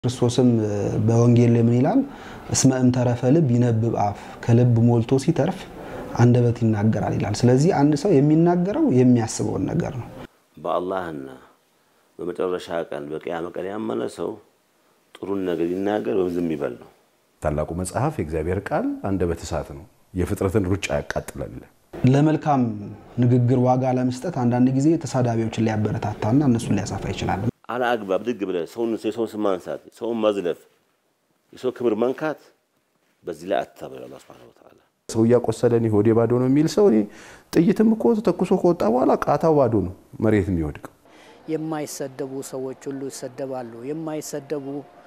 ክርስቶስም በወንጌል ላይ ምን ይላል? እስመ እምተረፈ ልብ ይነብብ አፍ፣ ከልብ ሞልቶ ሲተርፍ አንደበት ይናገራል ይላል። ስለዚህ አንድ ሰው የሚናገረው የሚያስበውን ነገር ነው። በአላህና በመጨረሻ ቀን በቅያመ ቀን ያመነ ሰው ጥሩን ነገር ይናገር ወይም ዝም ይበል ነው። ታላቁ መጽሐፍ የእግዚአብሔር ቃል አንደበት እሳት ነው፣ የፍጥረትን ሩጫ ያቃጥላል። ለመልካም ንግግር ዋጋ ለመስጠት አንዳንድ ጊዜ ተሳዳቢዎችን ሊያበረታታና እነሱን ሊያሳፋ ይችላል። አለአግባብ ድግ ብለህ ሰውን የሰውን ስም ማንሳት፣ ሰውን መዝለፍ፣ የሰው ክብር መንካት በዚህ ላይ አታበል። አላህ ሱብሓነሁ ወተዓላ ሰው እያቆሰለን ሆዴ ባዶ ነው የሚል ሰው እኔ ጥይትም እኮ ተኩሶ ከወጣ በኋላ ቃታው ባዶ ነው መሬት የሚወድቀው። የማይሰደቡ ሰዎች ሁሉ ይሰደባሉ። የማይሰደቡ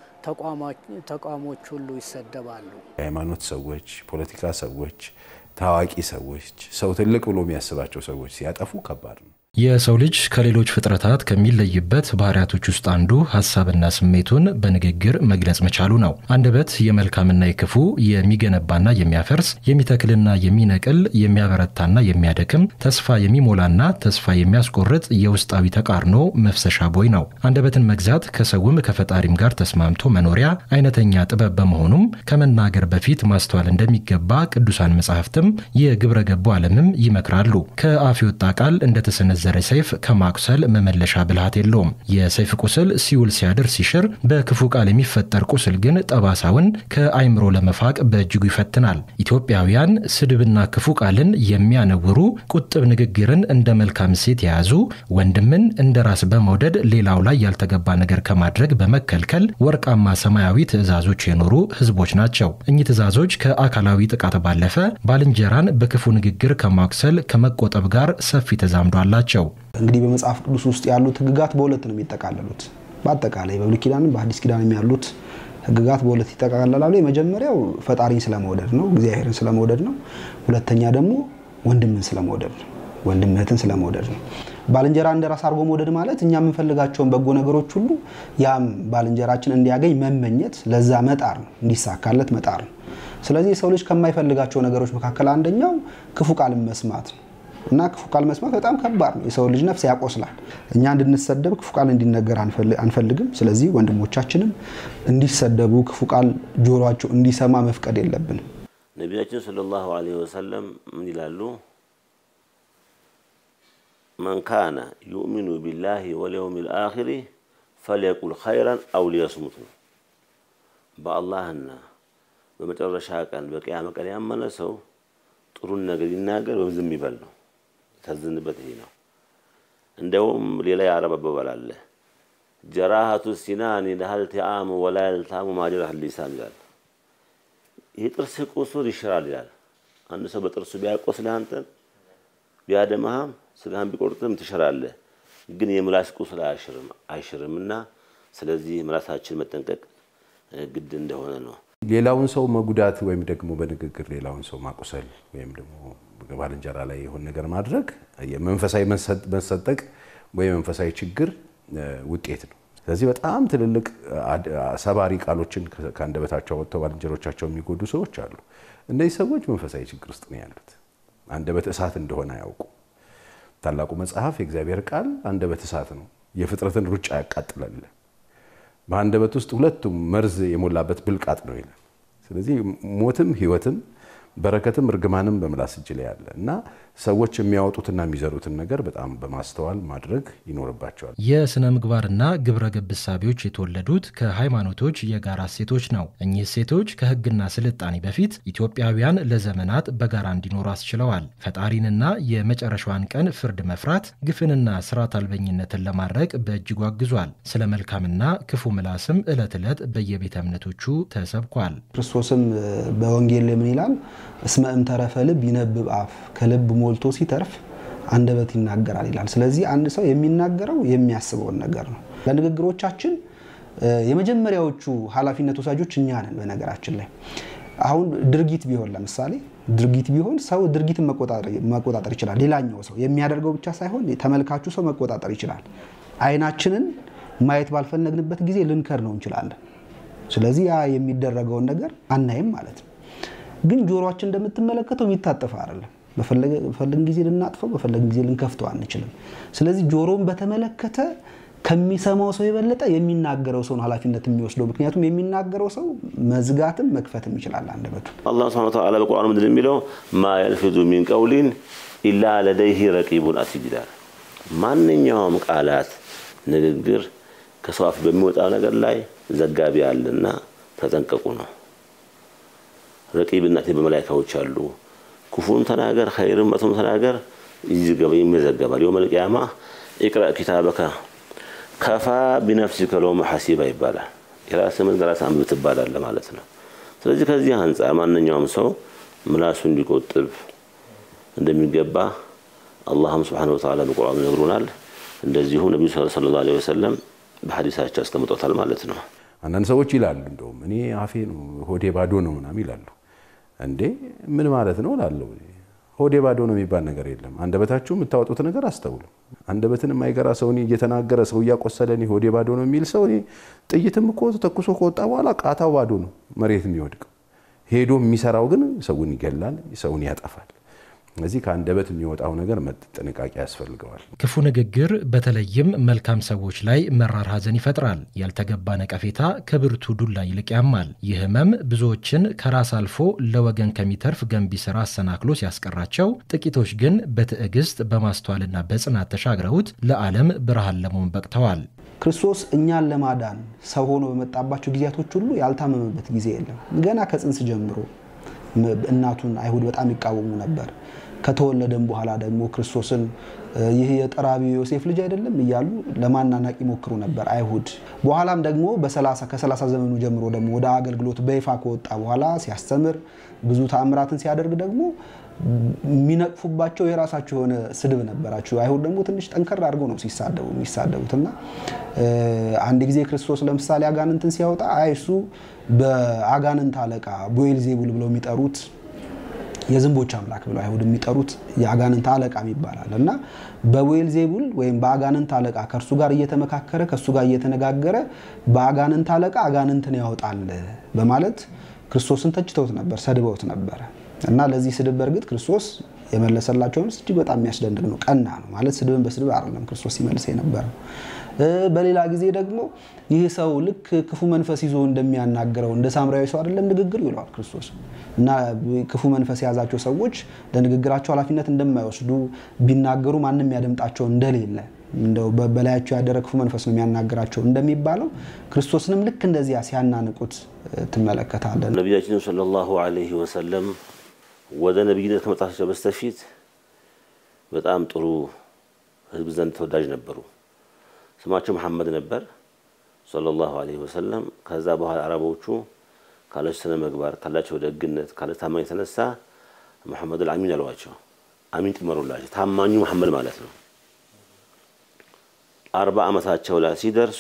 ተቋሞች ሁሉ ይሰደባሉ። የሃይማኖት ሰዎች፣ ፖለቲካ ሰዎች፣ ታዋቂ ሰዎች፣ ሰው ትልቅ ብሎ የሚያስባቸው ሰዎች ሲያጠፉ ከባድ ነው። የሰው ልጅ ከሌሎች ፍጥረታት ከሚለይበት ባህሪያቶች ውስጥ አንዱ ሀሳብና ስሜቱን በንግግር መግለጽ መቻሉ ነው። አንደበት የመልካምና የክፉ የሚገነባና የሚያፈርስ የሚተክልና የሚነቅል የሚያበረታና የሚያደክም ተስፋ የሚሞላና ተስፋ የሚያስቆርጥ የውስጣዊ ተቃርኖ መፍሰሻ ቦይ ነው። አንደበትን መግዛት ከሰውም ከፈጣሪም ጋር ተስማምቶ መኖሪያ አይነተኛ ጥበብ በመሆኑም ከመናገር በፊት ማስተዋል እንደሚገባ ቅዱሳን መጻሕፍትም የግብረ ገቡ ዓለምም ይመክራሉ። ከአፍ የወጣ ቃል እንደተሰነዘ ዘረ ሰይፍ ከማቁሰል መመለሻ ብልሃት የለውም። የሰይፍ ቁስል ሲውል ሲያድር ሲሽር፣ በክፉ ቃል የሚፈጠር ቁስል ግን ጠባሳውን ከአይምሮ ለመፋቅ በእጅጉ ይፈትናል። ኢትዮጵያውያን ስድብና ክፉ ቃልን የሚያነውሩ ቁጥብ ንግግርን እንደ መልካም እሴት የያዙ ወንድምን እንደ ራስ በመውደድ ሌላው ላይ ያልተገባ ነገር ከማድረግ በመከልከል ወርቃማ ሰማያዊ ትእዛዞች የኖሩ ሕዝቦች ናቸው። እኚህ ትእዛዞች ከአካላዊ ጥቃት ባለፈ ባልንጀራን በክፉ ንግግር ከማቁሰል ከመቆጠብ ጋር ሰፊ ተዛምዶ አላቸው። እንግዲህ በመጽሐፍ ቅዱስ ውስጥ ያሉት ሕግጋት በሁለት ነው የሚጠቃለሉት። በአጠቃላይ በብሉይ ኪዳንም በሐዲስ ኪዳንም ያሉት ሕግጋት በሁለት ይጠቃለላሉ። የመጀመሪያው ፈጣሪን ስለመውደድ ነው፣ እግዚአብሔርን ስለመውደድ ነው። ሁለተኛ ደግሞ ወንድምን ስለመውደድ ነው፣ ወንድም እህትን ስለመውደድ ነው። ባልንጀራ እንደ ራስ አድርጎ መውደድ ማለት እኛ የምንፈልጋቸውን በጎ ነገሮች ሁሉ ያም ባልንጀራችን እንዲያገኝ መመኘት፣ ለዛ መጣር ነው፣ እንዲሳካለት መጣር ነው። ስለዚህ የሰው ልጅ ከማይፈልጋቸው ነገሮች መካከል አንደኛው ክፉ ቃልን መስማት ነው። እና ክፉ ቃል መስማት በጣም ከባድ ነው። የሰው ልጅ ነፍስ ያቆስላል። እኛ እንድንሰደብ ክፉ ቃል እንዲነገር አንፈልግም። ስለዚህ ወንድሞቻችንም እንዲሰደቡ ክፉ ቃል ጆሯቸው እንዲሰማ መፍቀድ የለብንም። ነቢያችን ሰለላሁ ዐለይሂ ወሰለም ምን ይላሉ? መን ካነ ዩእሚኑ ቢላሂ ወልየውሚል አኺሪ ፈልየቁል ኸይረን አው ሊየስሙት ነው። በአላህና በመጨረሻ ቀን በቅያመ ቀን ያመነ ሰው ጥሩን ነገር ይናገር ወይም ዝም ይበል ነው። ታዝንበት ይሄ ነው። እንደውም ሌላ የአረብ አባባል አለ። ጀራሃቱ ሲናኒ ለሀል ቲአሙ ወላ የልታሙ ማጀራህ ሊሳን ይላል። ይህ ጥርስ ቁስል ይሽራል ይላል። አንድ ሰው በጥርሱ ቢያቆስልህ አንተን ቢያደማህም ስጋህን ቢቆርጥም ትሽራለህ። ግን የምላስ ቁስል አይሽርም አይሽርም እና ስለዚህ ምላሳችን መጠንቀቅ ግድ እንደሆነ ነው። ሌላውን ሰው መጉዳት ወይም ደግሞ በንግግር ሌላውን ሰው ማቁሰል ወይም ደግሞ ባልንጀራ ላይ የሆነ ነገር ማድረግ መንፈሳዊ መሰጠቅ ወይም መንፈሳዊ ችግር ውጤት ነው። ስለዚህ በጣም ትልልቅ ሰባሪ ቃሎችን ከአንደበታቸው ወጥተው ባልንጀሮቻቸው የሚጎዱ ሰዎች አሉ። እነዚህ ሰዎች መንፈሳዊ ችግር ውስጥ ነው ያሉት። አንደበት እሳት እንደሆነ አያውቁ። ታላቁ መጽሐፍ የእግዚአብሔር ቃል አንደበት እሳት ነው፣ የፍጥረትን ሩጫ ያቃጥላል። በአንደበት ውስጥ ሁለቱም መርዝ የሞላበት ብልቃጥ ነው ይላል። ስለዚህ ሞትም ሕይወትም በረከትም እርግማንም በምላስ እጅ ላይ ያለ እና ሰዎች የሚያወጡትና የሚዘሩትን ነገር በጣም በማስተዋል ማድረግ ይኖርባቸዋል። የሥነ ምግባርና ግብረ ገብ እሳቤዎች የተወለዱት ከሃይማኖቶች የጋራ እሴቶች ነው። እኚህ እሴቶች ከሕግና ስልጣኔ በፊት ኢትዮጵያውያን ለዘመናት በጋራ እንዲኖሩ አስችለዋል። ፈጣሪንና የመጨረሻዋን ቀን ፍርድ መፍራት፣ ግፍንና ስርዓት አልበኝነትን ለማድረቅ በእጅጉ አግዟል። ስለ መልካምና ክፉ ምላስም ዕለት ዕለት በየቤተ እምነቶቹ ተሰብኳል። ክርስቶስም በወንጌል ላይ ምን ይላል? እስመ እምተረፈ ልብ ይነብብ አፍ፣ ከልብ ሞልቶ ሲተርፍ አንደበት ይናገራል ይላል። ስለዚህ አንድ ሰው የሚናገረው የሚያስበውን ነገር ነው። ለንግግሮቻችን የመጀመሪያዎቹ ኃላፊነት ወሳጆች እኛ ነን። በነገራችን ላይ አሁን ድርጊት ቢሆን ለምሳሌ ድርጊት ቢሆን ሰው ድርጊትን መቆጣጠር ይችላል። ሌላኛው ሰው የሚያደርገው ብቻ ሳይሆን ተመልካቹ ሰው መቆጣጠር ይችላል። አይናችንን ማየት ባልፈለግንበት ጊዜ ልንከር ነው እንችላለን። ስለዚህ ያ የሚደረገውን ነገር አናይም ማለት ነው። ግን ጆሮአችን እንደምትመለከተው የሚታጠፍ አይደለም። በፈለግን ጊዜ ልናጥፈው፣ በፈለግን ጊዜ ልንከፍተው አንችልም። ስለዚህ ጆሮን በተመለከተ ከሚሰማው ሰው የበለጠ የሚናገረው ሰው ነው ኃላፊነት የሚወስደው። ምክንያቱም የሚናገረው ሰው መዝጋትም መክፈትም ይችላል አንደበቱን። አላህ ሱብሓነሁ ወተዓላ በቁርአኑ ምንድን የሚለው ማ የልፊዙ ሚን ቀውሊን ኢላ ለደይህ ረቂቡን አቲድ ይላል። ማንኛውም ቃላት ንግግር ከሰው አፍ በሚወጣው ነገር ላይ ዘጋቢ አለና ተጠንቀቁ ነው። ረቂብና አቲድ በመላይካዎች አሉ። ክፉን ተናገር፣ ኸይርም መጥፎም ተናገር ይመዘገባል። የውመል ቂያማ ኢቅረእ ኪታበከ ከፋ ቢነፍሲከ ለውመ ሐሲባ ይባላል። የራስህን በራስህ አንብብ ትባላለህ ማለት ነው። ስለዚህ ከዚህ አንጻር ማንኛውም ሰው ምላሱ እንዲቆጥብ እንደሚገባ አላህም ስብሓነሁ ወተዓላ በቁርአኑ ይነግሩናል። እንደዚሁም ነቢዩ ሰለላሁ ዐለይሂ ወሰለም በሐዲሳቸው አስቀምጦታል ማለት ነው። አንዳንድ ሰዎች ይላሉ እንደውም እኔ አፌ ነው ሆዴ ባዶ ነው ምናምን ይላሉ። እንዴ ምን ማለት ነው እላለሁ። ሆዴ ባዶ ነው የሚባል ነገር የለም። አንደበታችሁ የምታወጡት ነገር አስተውሉ። አንደበትን የማይገራ ሰው እኔ እየተናገረ ሰው እያቆሰለ እኔ ሆዴ ባዶ ነው የሚል ሰው እኔ ጥይትም እኮ ተኩሶ ከወጣ በኋላ ቃታው ባዶ ነው መሬት የሚወድቀው። ሄዶ የሚሰራው ግን ሰውን ይገላል፣ ሰውን ያጠፋል። ስለዚህ ከአንደበት የሚወጣው ነገር ጥንቃቄ ያስፈልገዋል። ክፉ ንግግር በተለይም መልካም ሰዎች ላይ መራር ሐዘን ይፈጥራል። ያልተገባ ነቀፌታ ከብርቱ ዱላ ይልቅ ያማል። ይህ ህመም ብዙዎችን ከራስ አልፎ ለወገን ከሚተርፍ ገንቢ ስራ አሰናክሎ ሲያስቀራቸው፣ ጥቂቶች ግን በትዕግስት በማስተዋልና በጽናት ተሻግረውት ለዓለም ብርሃን ለመሆን በቅተዋል። ክርስቶስ እኛን ለማዳን ሰው ሆኖ በመጣባቸው ጊዜያቶች ሁሉ ያልታመመበት ጊዜ የለም። ገና ከጽንስ ጀምሮ እናቱን አይሁድ በጣም ይቃወሙ ነበር። ከተወለደም በኋላ ደግሞ ክርስቶስን ይህ የጠራቢው ዮሴፍ ልጅ አይደለም እያሉ ለማናናቅ ይሞክሩ ነበር አይሁድ። በኋላም ደግሞ ከሰላሳ ዘመኑ ጀምሮ ደግሞ ወደ አገልግሎት በይፋ ከወጣ በኋላ ሲያስተምር ብዙ ተአምራትን ሲያደርግ ደግሞ የሚነቅፉባቸው የራሳቸው የሆነ ስድብ ነበራቸው። አይሁድ ደግሞ ትንሽ ጠንከር አድርገው ነው ሲሳደቡ የሚሳደቡት እና አንድ ጊዜ ክርስቶስ ለምሳሌ አጋንንትን ሲያወጣ አይ እሱ በአጋንንት አለቃ ቦኤልዜቡል ብለው የሚጠሩት የዝንቦች አምላክ ብለው አይሁድ የሚጠሩት የአጋንንት አለቃ ይባላል እና በዌልዜቡል ወይም በአጋንንት አለቃ ከእርሱ ጋር እየተመካከረ ከእርሱ ጋር እየተነጋገረ በአጋንንት አለቃ አጋንንትን ያወጣል በማለት ክርስቶስን ተችተውት ነበር፣ ሰድበውት ነበረ እና ለዚህ ስድብ በእርግጥ ክርስቶስ የመለሰላቸው መልስ እጅግ በጣም የሚያስደንቅ ነው። ቀና ነው ማለት ስድብን በስድብ አይደለም ክርስቶስ ሲመልስ የነበረው። በሌላ ጊዜ ደግሞ ይህ ሰው ልክ ክፉ መንፈስ ይዞ እንደሚያናግረው እንደ ሳምራዊ ሰው አይደለም ንግግር ይለዋል ክርስቶስ እና ክፉ መንፈስ የያዛቸው ሰዎች ለንግግራቸው ኃላፊነት እንደማይወስዱ ቢናገሩ ማንም ያደምጣቸው እንደሌለ እንደው በላያቸው ያደረ ክፉ መንፈስ ነው የሚያናግራቸው እንደሚባለው ክርስቶስንም ልክ እንደዚያ ሲያናንቁት ትመለከታለን። ነቢያችን ሰለላሁ ዐለይሂ ወሰለም ወደ ነቢይነት ከመጣታቸው በስተፊት በጣም ጥሩ ሕዝብ ዘንድ ተወዳጅ ነበሩ። ስማቸው መሐመድ ነበር ሰለላሁ ዐለይሂ ወሰለም። ከዛ በኋላ አረቦቹ ካላቸው ስነ ምግባር ካላቸው ደግነት ካላቸው ታማኝ የተነሳ መሐመድ አልአሚን አሏቸው። አሚን ጨመሩላቸው። ታማኙ መሐመድ ማለት ነው። አርባ ዓመታቸው ላይ ሲደርሱ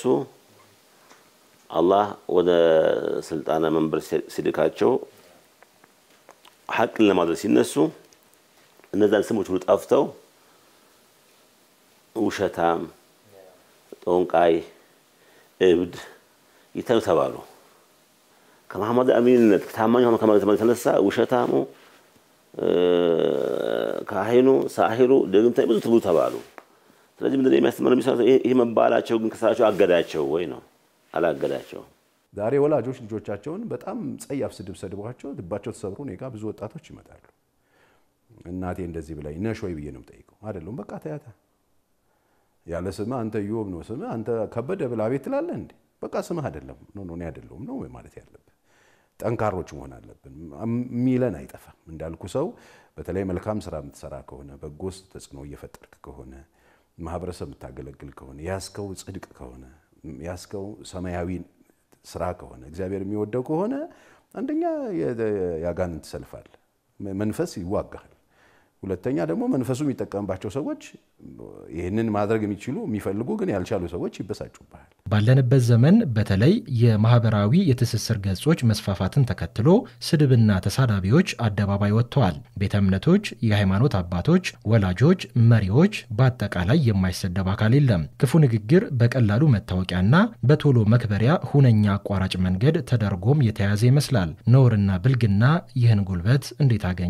አላህ ወደ ስልጣነ መንበር ሲልካቸው ሐቅን ለማድረግ ሲነሱ እነዛን ስሞች ሁሉ ጠፍተው ውሸታም፣ ጦንቃይ፣ እብድ ይተኑ ተባሉ። ከመሐመድ አሚንነት ታማኝ ሆኖ ከማለት የተነሳ ውሸታሙ፣ ካህኑ፣ ሳሂሩ፣ ድግምተኛ ብዙ ትብሉ ተባሉ። ስለዚህ ምንድን ነው የሚያስተምረው? ይህ መባላቸው ግን ከስራቸው አገዳቸው ወይ ነው? አላገዳቸው። ዛሬ ወላጆች ልጆቻቸውን በጣም ጸያፍ ስድብ ሰድቧቸው ልባቸው ተሰብሮ እኔ ጋ ብዙ ወጣቶች ይመጣሉ። እናቴ እንደዚህ ብላኝ ነሽ ወይ ብዬ ነው የምጠይቀው። አይደለም በቃ ተያታ ያለ ስምህ አንተ ዮብ ነው ስምህ አንተ ከበደ ብላ ቤት ትላለህ እንዴ? በቃ ስምህ አይደለም ነው እኔ አይደለሁም ነው ማለት ያለብን። ጠንካሮች መሆን አለብን። የሚለን አይጠፋም። እንዳልኩ ሰው በተለይ መልካም ስራ የምትሰራ ከሆነ በጎ ተጽዕኖ እየፈጠርክ ከሆነ ማህበረሰብ የምታገለግል ከሆነ ያስከው ጽድቅ ከሆነ ያስከው ሰማያዊ ስራ ከሆነ እግዚአብሔር የሚወደው ከሆነ አንደኛ የአጋንንት ሰልፍ አለ፣ መንፈስ ይዋጋል። ሁለተኛ ደግሞ መንፈሱ የሚጠቀምባቸው ሰዎች ይህንን ማድረግ የሚችሉ የሚፈልጉ ግን ያልቻሉ ሰዎች ይበሳጩብሃል። ባለንበት ዘመን በተለይ የማህበራዊ የትስስር ገጾች መስፋፋትን ተከትሎ ስድብና ተሳዳቢዎች አደባባይ ወጥተዋል። ቤተ እምነቶች፣ የሃይማኖት አባቶች፣ ወላጆች፣ መሪዎች፣ በአጠቃላይ የማይሰደብ አካል የለም። ክፉ ንግግር በቀላሉ መታወቂያና በቶሎ መክበሪያ ሁነኛ አቋራጭ መንገድ ተደርጎም የተያዘ ይመስላል። ነውርና ብልግና ይህን ጉልበት እንዴት አገኙ?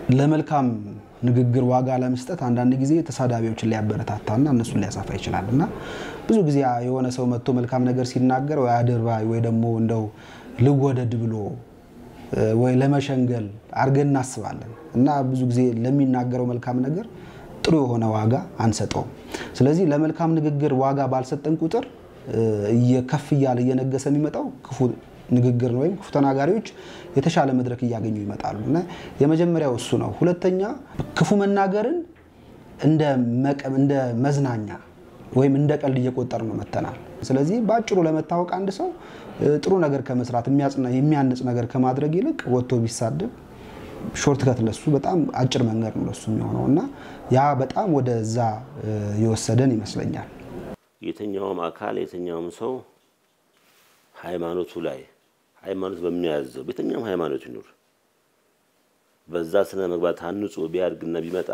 ለመልካም ንግግር ዋጋ ለመስጠት አንዳንድ ጊዜ ተሳዳቢዎችን ሊያበረታታና እነሱን ሊያሳፋ ይችላል እና ብዙ ጊዜ የሆነ ሰው መጥቶ መልካም ነገር ሲናገር ወይ አድርባይ ወይ ደግሞ እንደው ልወደድ ብሎ ወይ ለመሸንገል አድርገን እናስባለን እና ብዙ ጊዜ ለሚናገረው መልካም ነገር ጥሩ የሆነ ዋጋ አንሰጠውም። ስለዚህ ለመልካም ንግግር ዋጋ ባልሰጠን ቁጥር ከፍ እያለ እየነገሰ የሚመጣው ክፉ ንግግር ነው ወይም ክፉ ተናጋሪዎች የተሻለ መድረክ እያገኙ ይመጣሉ እና የመጀመሪያው እሱ ነው። ሁለተኛ ክፉ መናገርን እንደ መዝናኛ ወይም እንደ ቀልድ እየቆጠር ነው መተናል። ስለዚህ በአጭሩ ለመታወቅ አንድ ሰው ጥሩ ነገር ከመስራት የሚያንጽ ነገር ከማድረግ ይልቅ ወጥቶ ቢሳደብ ሾርት ከት ለሱ በጣም አጭር መንገድ ነው ለሱ የሚሆነው እና ያ በጣም ወደዛ የወሰደን ይመስለኛል። የትኛውም አካል የትኛውም ሰው ሃይማኖቱ ላይ ሃይማኖት በሚያዘው በየትኛውም ሃይማኖት ይኑር በዛ ስነ ምግባር ታንጾ ቢያድግና ቢመጣ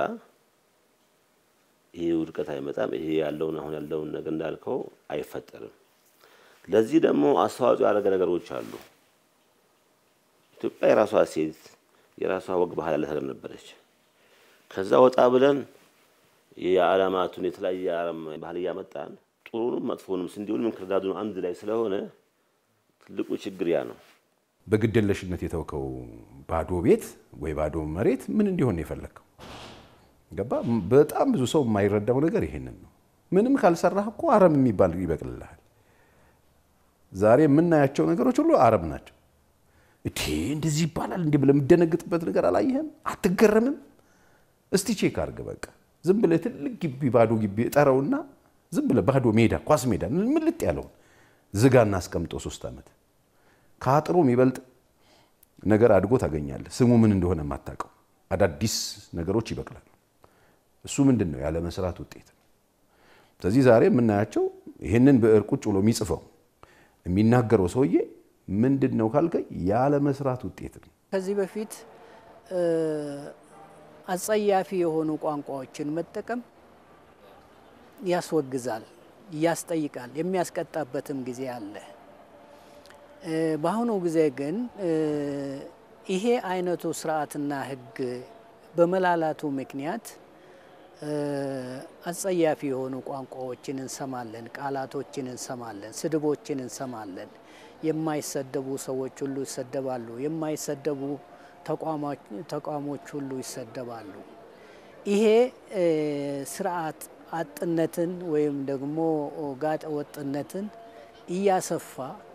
ይሄ ውድቀት አይመጣም። ይሄ ያለውን አሁን ያለውን ነገር እንዳልከው አይፈጠርም። ለዚህ ደግሞ አስተዋጽኦ ያደረገ ነገሮች አሉ። ኢትዮጵያ የራሷ ሴት የራሷ ወግ ባህል ያላት ሀገር ነበረች። ከዛ ወጣ ብለን የዓለማቱን የተለያየ ዓለም ባህል እያመጣን ጥሩንም መጥፎንም ስንዴውንም እንክርዳዱን አንድ ላይ ስለሆነ ትልቁ ችግር ያ ነው። በግደለሽነት የተውከው ባዶ ቤት ወይ ባዶ መሬት ምን እንዲሆን ነው የፈለግከው? ገባ? በጣም ብዙ ሰው የማይረዳው ነገር ይሄንን ነው። ምንም ካልሰራህ እኮ አረም የሚባል ይበቅልልሃል። ዛሬ የምናያቸው ነገሮች ሁሉ አረም ናቸው። እቴ እንደዚህ ይባላል እንዲህ ብለህ የምደነግጥበት ነገር አላየህም? አትገረምም? እስቲ ቼክ አድርግ። በቃ ዝም ብለህ ትልቅ ግቢ ባዶ ግቢ እጠረውና ዝም ብለህ ባዶ ሜዳ ኳስ ሜዳ ምልጥ ያለውን ዝጋና አስቀምጠው ሶስት ዓመት ከአጥሩ የሚበልጥ ነገር አድጎ ታገኛለህ። ስሙ ምን እንደሆነ የማታውቀው አዳዲስ ነገሮች ይበቅላሉ። እሱ ምንድን ነው? ያለ መስራት ውጤት ነው። ስለዚህ ዛሬ የምናያቸው ይህንን ብዕር ቁጭ ብሎ የሚጽፈው የሚናገረው ሰውዬ ምንድን ነው ካልከኝ ያለ መስራት ውጤት ነው። ከዚህ በፊት አጸያፊ የሆኑ ቋንቋዎችን መጠቀም ያስወግዛል፣ ያስጠይቃል፣ የሚያስቀጣበትም ጊዜ አለ። በአሁኑ ጊዜ ግን ይሄ አይነቱ ስርዓትና ሕግ በመላላቱ ምክንያት አጸያፊ የሆኑ ቋንቋዎችን እንሰማለን፣ ቃላቶችን እንሰማለን፣ ስድቦችን እንሰማለን። የማይሰደቡ ሰዎች ሁሉ ይሰደባሉ። የማይሰደቡ ተቋሞች ሁሉ ይሰደባሉ። ይሄ ስርዓት አጥነትን ወይም ደግሞ ጋጠ ወጥነትን እያሰፋ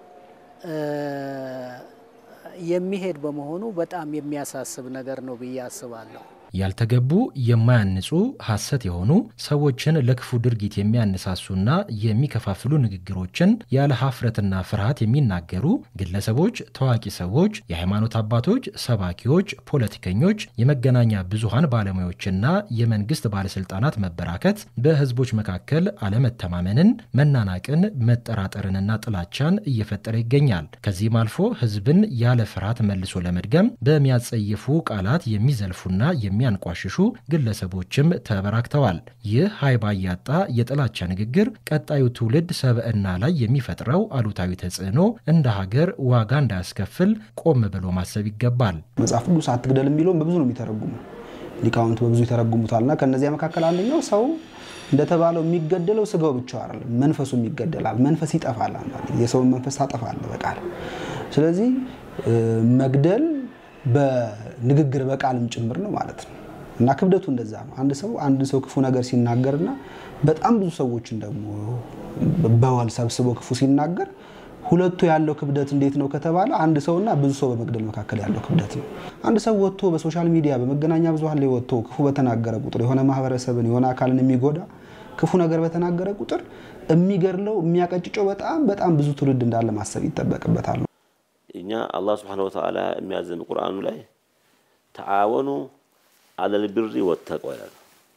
የሚሄድ በመሆኑ በጣም የሚያሳስብ ነገር ነው ብዬ አስባለሁ። ያልተገቡ የማያንጹ ሐሰት የሆኑ ሰዎችን ለክፉ ድርጊት የሚያነሳሱና የሚከፋፍሉ ንግግሮችን ያለ ሀፍረትና ፍርሃት የሚናገሩ ግለሰቦች፣ ታዋቂ ሰዎች፣ የሃይማኖት አባቶች፣ ሰባኪዎች፣ ፖለቲከኞች፣ የመገናኛ ብዙሃን ባለሙያዎችና የመንግስት ባለስልጣናት መበራከት በህዝቦች መካከል አለመተማመንን፣ መናናቅን፣ መጠራጠርንና ጥላቻን እየፈጠረ ይገኛል። ከዚህም አልፎ ህዝብን ያለ ፍርሃት መልሶ ለመድገም በሚያጸይፉ ቃላት የሚዘልፉና የሚ የሚያንቋሽሹ ግለሰቦችም ተበራክተዋል። ይህ ሀይባ ያጣ የጥላቻ ንግግር ቀጣዩ ትውልድ ሰብዕና ላይ የሚፈጥረው አሉታዊ ተጽዕኖ እንደ ሀገር ዋጋ እንዳያስከፍል ቆም ብሎ ማሰብ ይገባል። መጽሐፍ ቅዱስ አትግደል የሚለውን በብዙ ነው የሚተረጉሙ ሊቃውንት በብዙ ይተረጉሙታል እና ከእነዚያ መካከል አንደኛው ሰው እንደተባለው የሚገደለው ስጋው ብቻ አይደለም፣ መንፈሱም ይገደላል። መንፈስ ይጠፋል። የሰውን መንፈስ ታጠፋለህ በቃል ስለዚህ መግደል በንግግር በቃልም ጭምር ነው ማለት ነው እና ክብደቱ እንደዛ ነው። አንድ ሰው አንድ ሰው ክፉ ነገር ሲናገርና በጣም ብዙ ሰዎችን ደግሞ በወል ሰብስቦ ክፉ ሲናገር ሁለቱ ያለው ክብደት እንዴት ነው ከተባለ አንድ ሰውና ብዙ ሰው በመግደል መካከል ያለው ክብደት ነው። አንድ ሰው ወጥቶ በሶሻል ሚዲያ በመገናኛ ብዙኃን ላይ ወጥቶ ክፉ በተናገረ ቁጥር የሆነ ማህበረሰብን የሆነ አካልን የሚጎዳ ክፉ ነገር በተናገረ ቁጥር የሚገድለው የሚያቀጭጨው በጣም በጣም ብዙ ትውልድ እንዳለ ማሰብ ይጠበቅበታል። እኛ አላህ ስብሓነሁ ወተዓላ የሚያዘን ቁርአኑ ላይ ተዓወኑ አለል ቢሪ ወተቅዋ ይላል።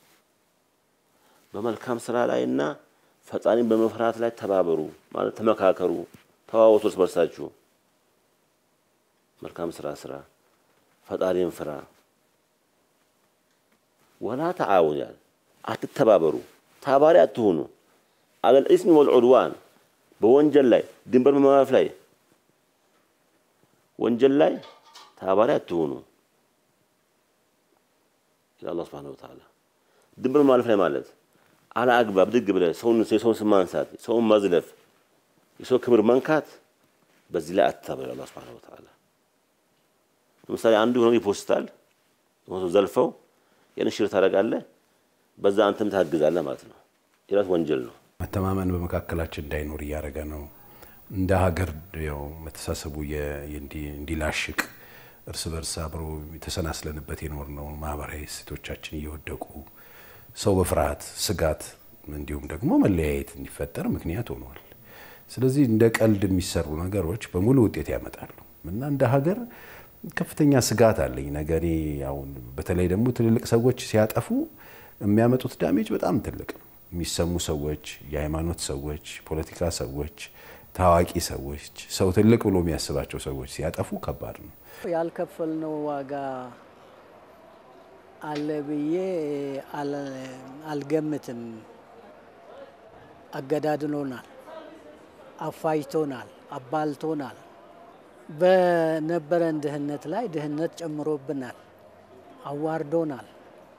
በመልካም ስራ ላይ እና ፈጣሪን በመፍራት ላይ ተባበሩ ማለት ተመካከሩ፣ ተዋወሱ እርስ በርሳችሁ። መልካም ስራ ስራ፣ ፈጣሪን ፍራ። ወላ ተዓወኑ ያል አትተባበሩ፣ ተባባሪ አትሆኑ። አለል ኢስሚ ወልዑድዋን በወንጀል ላይ ድንበር በማለፍ ላይ ወንጀል ላይ ተባባሪ አትሆኑ። ይላል አላህ ሱብሓነሁ ወተዓላ። ድንበር ማለፍ ላይ ማለት አለ አግባብ ድግ ብለህ ሰውን የሰውን ስም ማንሳት፣ ሰውን መዝለፍ፣ የሰው ክብር መንካት በዚህ ላይ አትተባበል። አላህ ሱብሓነሁ ወተዓላ ለምሳሌ አንዱ የሆነ ይፖስታል ዘልፈው ያን ሽር ታደርጋለህ፣ በዛ አንተም ታግዛለህ ማለት ነው። የራስ ወንጀል ነው። መተማመን በመካከላችን እንዳይኖር እያደረገ ነው። እንደ ሀገር ያው መተሳሰቡ እንዲላሽቅ እርስ በርስ አብሮ የተሰናስለንበት የኖርነው ማህበራዊ እሴቶቻችን እየወደቁ ሰው በፍርሃት ስጋት፣ እንዲሁም ደግሞ መለያየት እንዲፈጠር ምክንያት ሆኗል። ስለዚህ እንደ ቀልድ የሚሰሩ ነገሮች በሙሉ ውጤት ያመጣሉ እና እንደ ሀገር ከፍተኛ ስጋት አለኝ። ነገ እኔ አሁን በተለይ ደግሞ ትልልቅ ሰዎች ሲያጠፉ የሚያመጡት ዳሜጅ በጣም ትልቅ ነው። የሚሰሙ ሰዎች፣ የሃይማኖት ሰዎች፣ ፖለቲካ ሰዎች፣ ታዋቂ ሰዎች፣ ሰው ትልቅ ብሎ የሚያስባቸው ሰዎች ሲያጠፉ ከባድ ነው። ያልከፈልነው ዋጋ አለ ብዬ አልገምትም። አገዳድሎናል፣ አፋጅቶናል፣ አባልቶናል። በነበረን ድህነት ላይ ድህነት ጨምሮብናል፣ አዋርዶናል፣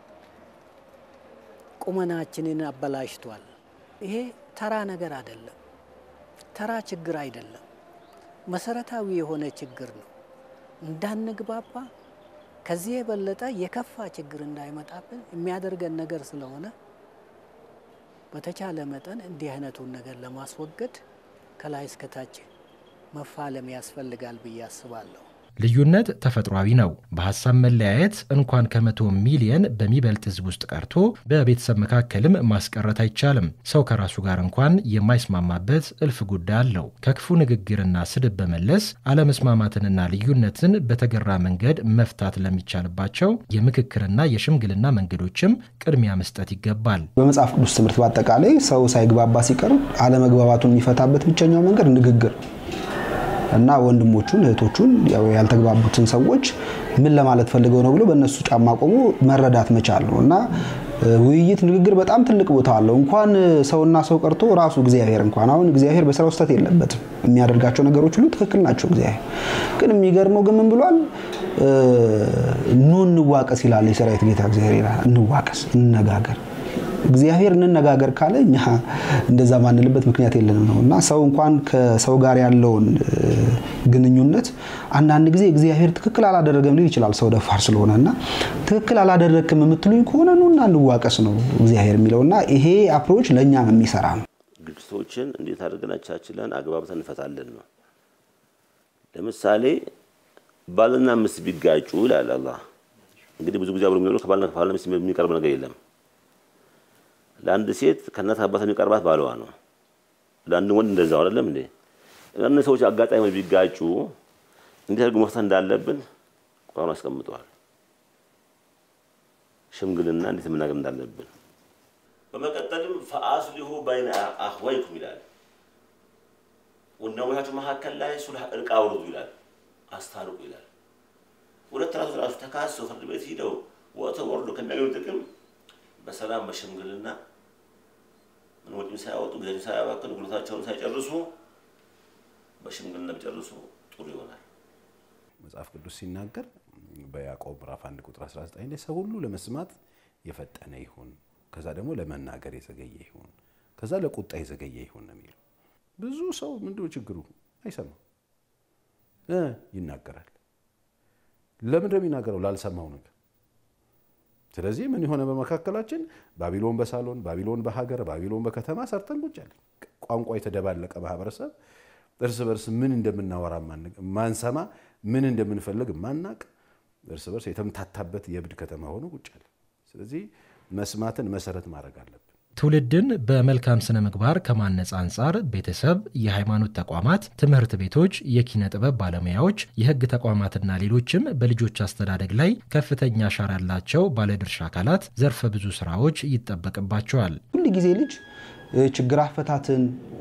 ቁመናችንን አበላሽቷል። ይሄ ተራ ነገር አይደለም፣ ተራ ችግር አይደለም፣ መሰረታዊ የሆነ ችግር ነው። እንዳንግባባ ከዚህ የበለጠ የከፋ ችግር እንዳይመጣብን የሚያደርገን ነገር ስለሆነ በተቻለ መጠን እንዲህ አይነቱን ነገር ለማስወገድ ከላይ እስከታች መፋለም ያስፈልጋል ብዬ አስባለሁ። ልዩነት ተፈጥሯዊ ነው። በሀሳብ መለያየት እንኳን ከመቶ ሚሊየን በሚበልጥ ሕዝብ ውስጥ ቀርቶ በቤተሰብ መካከልም ማስቀረት አይቻልም። ሰው ከራሱ ጋር እንኳን የማይስማማበት እልፍ ጉዳይ አለው። ከክፉ ንግግርና ስድብ በመለስ አለመስማማትንና ልዩነትን በተገራ መንገድ መፍታት ለሚቻልባቸው የምክክርና የሽምግልና መንገዶችም ቅድሚያ መስጠት ይገባል። በመጽሐፍ ቅዱስ ትምህርት በአጠቃላይ ሰው ሳይግባባ ሲቀር አለመግባባቱን የሚፈታበት ብቸኛው መንገድ ንግግር እና ወንድሞቹን እህቶቹን ያልተግባቡትን ሰዎች ምን ለማለት ፈልገው ነው ብሎ በእነሱ ጫማ ቆሞ መረዳት መቻል ነው እና ውይይት፣ ንግግር በጣም ትልቅ ቦታ አለው። እንኳን ሰውና ሰው ቀርቶ ራሱ እግዚአብሔር እንኳን አሁን እግዚአብሔር በስራው ስህተት የለበትም። የሚያደርጋቸው ነገሮች ሁሉ ትክክል ናቸው። እግዚአብሔር ግን የሚገርመው ግን ምን ብሏል? ኑ እንዋቀስ ይላል የሰራዊት ጌታ እግዚአብሔር ይላል። እንዋቀስ፣ እንነጋገር እግዚአብሔር እንነጋገር ካለ እኛ እንደዛ ማንልበት ምክንያት የለንም ነው እና ሰው እንኳን ከሰው ጋር ያለውን ግንኙነት አንዳንድ ጊዜ እግዚአብሔር ትክክል አላደረገም ሊል ይችላል። ሰው ደፋር ስለሆነ እና ትክክል አላደረግክም የምትሉኝ ከሆነ ኑና እንዋቀስ ነው እግዚአብሔር የሚለው እና ይሄ አፕሮች ለእኛም የሚሰራ ነው። ግጭቶችን እንዴት አድርገን አቻችለን አግባብተን እንፈታለን ነው። ለምሳሌ ባልና ሚስት ቢጋጩ ይላል አላህ። እንግዲህ ብዙ ጊዜ አብሮ የሚኖሩ ከባልና ከባልና ሚስት የሚቀርብ ነገር የለም። ለአንድ ሴት ከእናት አባት የሚቀርባት ባለዋ ነው። ለአንድ ወንድ እንደዛው አይደለም እንዴ? እነዚህ ሰዎች አጋጣሚ ቢጋጩ እንዴት አድርጎ መፍታት እንዳለብን ቁርአኑ አስቀምጠዋል። ሽምግልና እንዴት መናገር እንዳለብን። በመቀጠልም ፈአስሊሁ በይነ አኽወይኩም ይላል። ወንድሞቻችሁ መካከል ላይ ሱልህ እርቅ አውርዱ ይላል፣ አስታርቁ ይላል። ሁለት ራሱ ራሱ ተካሰው ፍርድ ቤት ሂደው ወጥተው ወርዶ ከሚያገኙ ጥቅም በሰላም በሽምግልና ምን ወጪም ሳያወጡ ጊዜያቸውን ሳያባክኑ ጉልበታቸውን ሳይጨርሱ በሽምግልና ቢጨርሱ ጥሩ ይሆናል። መጽሐፍ ቅዱስ ሲናገር በያዕቆብ ምዕራፍ 1 ቁጥር 19 ላይ ሰው ሁሉ ለመስማት የፈጠነ ይሁን፣ ከዛ ደግሞ ለመናገር የዘገየ ይሁን፣ ከዛ ለቁጣ የዘገየ ይሁን ነው የሚለው። ብዙ ሰው ምንድነው ችግሩ? አይሰማም እ ይናገራል። ለምን ነው የሚናገረው? ላልሰማው ነገር ስለዚህ ምን የሆነ በመካከላችን ባቢሎን በሳሎን ባቢሎን በሀገር ባቢሎን በከተማ ሰርተን ቁጭ ያለን ቋንቋ የተደባለቀ ማህበረሰብ እርስ በርስ ምን እንደምናወራ ማንሰማ ምን እንደምንፈልግ ማናቅ እርስ በርስ የተምታታበት የእብድ ከተማ ሆኖ ቁጭ ያለን። ስለዚህ መስማትን መሰረት ማድረግ አለብን። ትውልድን በመልካም ስነ ምግባር ከማነጽ አንጻር ቤተሰብ፣ የሃይማኖት ተቋማት፣ ትምህርት ቤቶች፣ የኪነ ጥበብ ባለሙያዎች፣ የህግ ተቋማትና ሌሎችም በልጆች አስተዳደግ ላይ ከፍተኛ አሻራ ያላቸው ባለድርሻ አካላት ዘርፈ ብዙ ስራዎች ይጠበቅባቸዋል። ሁል ጊዜ ልጅ ችግር አፈታትን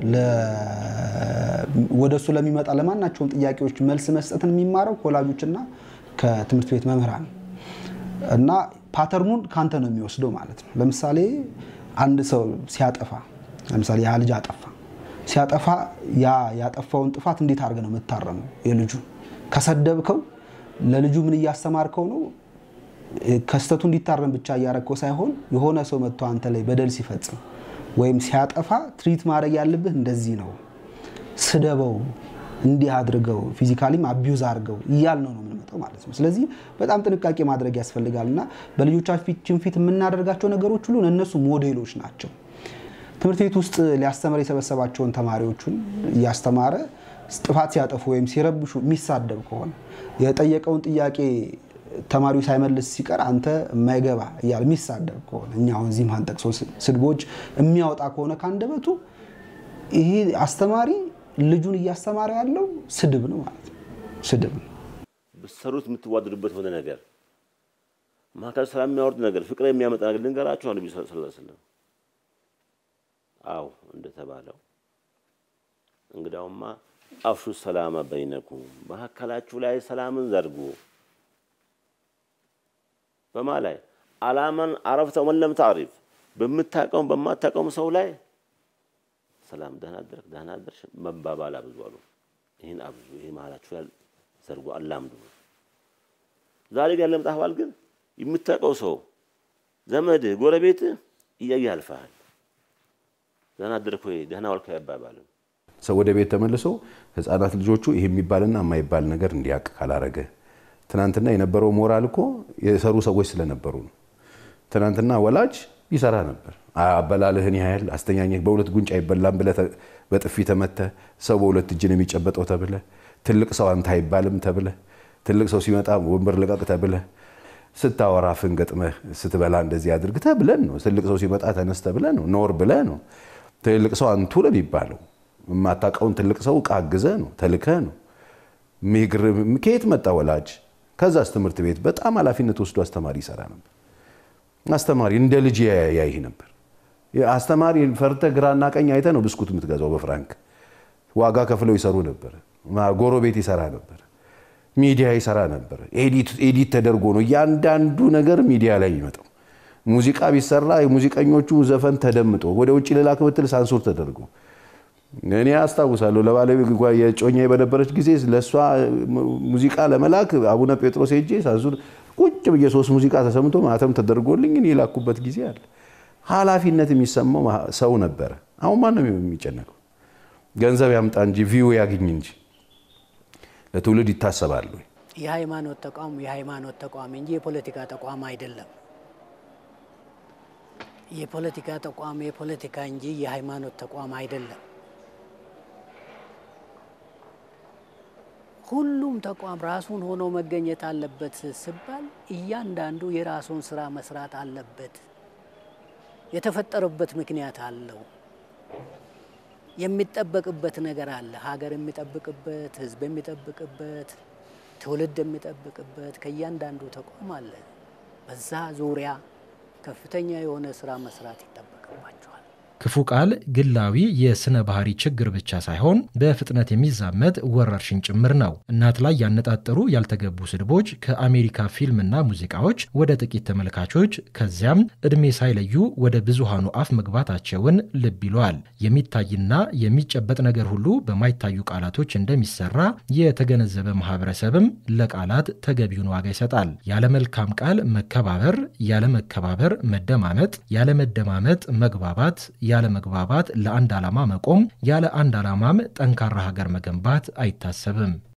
ወደ እሱ ለሚመጣ ለማናቸውም ጥያቄዎች መልስ መስጠትን የሚማረው ከወላጆችና ከትምህርት ቤት መምህራን እና ፓተርኑን ካንተ ነው የሚወስደው ማለት ነው። ለምሳሌ አንድ ሰው ሲያጠፋ ለምሳሌ ያ ልጅ አጠፋ ሲያጠፋ ያ ያጠፋውን ጥፋት እንዴት አድርገህ ነው የምታረመው? የልጁ ከሰደብከው ለልጁ ምን እያስተማርከው ነው? ከስተቱ እንዲታረም ብቻ እያረከው ሳይሆን የሆነ ሰው መጥቶ አንተ ላይ በደል ሲፈጽም ወይም ሲያጠፋ ትሪት ማድረግ ያለብህ እንደዚህ ነው፣ ስደበው፣ እንዲህ አድርገው፣ ፊዚካሊም አቢዩዝ አድርገው እያል ነው ነው የምንመጣው ማለት ነው። ስለዚህ በጣም ጥንቃቄ ማድረግ ያስፈልጋል እና በልጆቻችን ፊት የምናደርጋቸው ነገሮች ሁሉ እነሱ ሞዴሎች ናቸው። ትምህርት ቤት ውስጥ ሊያስተምር የሰበሰባቸውን ተማሪዎቹን እያስተማረ ጥፋት ሲያጠፉ ወይም ሲረብሹ የሚሳደብ ከሆነ የጠየቀውን ጥያቄ ተማሪው ሳይመልስ ሲቀር አንተ የማይገባ እያለ የሚሳደብ ከሆነ እኛ አሁን እዚህ ማንጠቅሰው ስድቦች የሚያወጣ ከሆነ ከአንደበቱ ይሄ አስተማሪ ልጁን እያስተማረ ያለው ስድብ ነው ማለት ነው። ስድብ ነው። ብትሰሩት የምትዋደዱበት ሆነ ነገር መካከል ሰላም የሚያወርድ ነገር ፍቅር የሚያመጣ ነገር ልንገራችሁ። ነቢ ስ ስለም አው እንደተባለው እንግዳውማ አፍሹ ሰላመ በይነኩም መካከላችሁ ላይ ሰላምን ዘርጉ። በማ ላይ አላመን አረፍተ ወን ለም ታሪፍ በምታውቀውም በማታውቀውም ሰው ላይ ሰላም ደህና አደርክ ደህና አደርሽ መባባል አብዙ አሉ። ይህን አብዙ። ይህ መሀላችሁ ላይ ዘርጉ፣ አላምዱ። ዛሬ ጋር ለምጣህባል ግን የምታውቀው ሰው ዘመድህ፣ ጎረቤትህ እያየ ያልፈሃል። ደህና አደርክ ወይ ደህና ዋልክ አይባባልም። ሰው ወደ ቤት ተመልሶ ህፃናት ልጆቹ ይሄ የሚባልና የማይባል ነገር እንዲያውቅ ካላረገ ትናንትና የነበረው ሞራል እኮ የሰሩ ሰዎች ስለነበሩ ነው። ትናንትና ወላጅ ይሰራ ነበር። አበላልህን ያህል አስተኛኘህ በሁለት ጉንጭ አይበላም ብለህ በጥፊ ተመተህ ሰው በሁለት እጅ ነው የሚጨበጠው ተብለህ ትልቅ ሰው አንተ አይባልም ተብለህ ትልቅ ሰው ሲመጣ ወንበር ልቀቅ ተብለህ ስታወራ አፍን ገጥመህ ስትበላ እንደዚህ አድርግ ተብለን ነው። ትልቅ ሰው ሲመጣ ተነስ ተብለህ ነው። ኖር ብለህ ነው። ትልቅ ሰው አንቱ ነው የሚባለው። የማታውቀውን ትልቅ ሰው ዕቃ አግዘህ ነው ተልከህ ነው። ከየት መጣ ወላጅ? ከዛስ ትምህርት ቤት በጣም ኃላፊነት ወስዶ አስተማሪ ይሰራ ነበር። አስተማሪ እንደ ልጅ ያይህ ነበር። አስተማሪ ፈርተ ግራና ቀኝ አይተ ነው ብስኩት የምትገዛው በፍራንክ ዋጋ ከፍለው ይሰሩ ነበር። ጎረቤት ይሰራ ነበር። ሚዲያ ይሰራ ነበር። ኤዲት ተደርጎ ነው እያንዳንዱ ነገር ሚዲያ ላይ የሚመጣው። ሙዚቃ ቢሰራ የሙዚቀኞቹ ዘፈን ተደምጦ ወደ ውጭ ልላክ ብትል ሳንሱር ተደርጎ እኔ አስታውሳለሁ ለባለቤት የጮኛ በነበረች ጊዜ ለእሷ ሙዚቃ ለመላክ አቡነ ጴጥሮስ ሄጄ ሳንሱር ቁጭ ብዬ ሶስት ሙዚቃ ተሰምቶ ማተም ተደርጎልኝ እኔ የላኩበት ጊዜ አለ። ኃላፊነት የሚሰማው ሰው ነበረ። አሁን ማንም የሚጨነቀው ገንዘብ ያምጣ እንጂ ቪው ያግኝ እንጂ ለትውልድ ይታሰባሉ። የሃይማኖት ተቋም የሃይማኖት ተቋም እንጂ የፖለቲካ ተቋም አይደለም። የፖለቲካ ተቋም የፖለቲካ እንጂ የሃይማኖት ተቋም አይደለም። ሁሉም ተቋም ራሱን ሆኖ መገኘት አለበት ሲባል እያንዳንዱ የራሱን ስራ መስራት አለበት። የተፈጠረበት ምክንያት አለው። የሚጠበቅበት ነገር አለ። ሀገር የሚጠብቅበት፣ ህዝብ የሚጠብቅበት፣ ትውልድ የሚጠብቅበት ከእያንዳንዱ ተቋም አለ። በዛ ዙሪያ ከፍተኛ የሆነ ስራ መስራት ይጠበቅባቸዋል። ክፉ ቃል ግላዊ የስነ ባህሪ ችግር ብቻ ሳይሆን በፍጥነት የሚዛመት ወረርሽኝ ጭምር ነው። እናት ላይ ያነጣጠሩ ያልተገቡ ስድቦች ከአሜሪካ ፊልምና ሙዚቃዎች ወደ ጥቂት ተመልካቾች ከዚያም ዕድሜ ሳይለዩ ወደ ብዙሃኑ አፍ መግባታቸውን ልብ ይለዋል። የሚታይና የሚጨበጥ ነገር ሁሉ በማይታዩ ቃላቶች እንደሚሰራ የተገነዘበ ማህበረሰብም ለቃላት ተገቢውን ዋጋ ይሰጣል። ያለ መልካም ቃል መከባበር፣ ያለ መከባበር መደማመጥ፣ ያለ መደማመጥ መግባባት ያለ መግባባት ለአንድ ዓላማ መቆም፣ ያለ አንድ ዓላማም ጠንካራ ሀገር መገንባት አይታሰብም።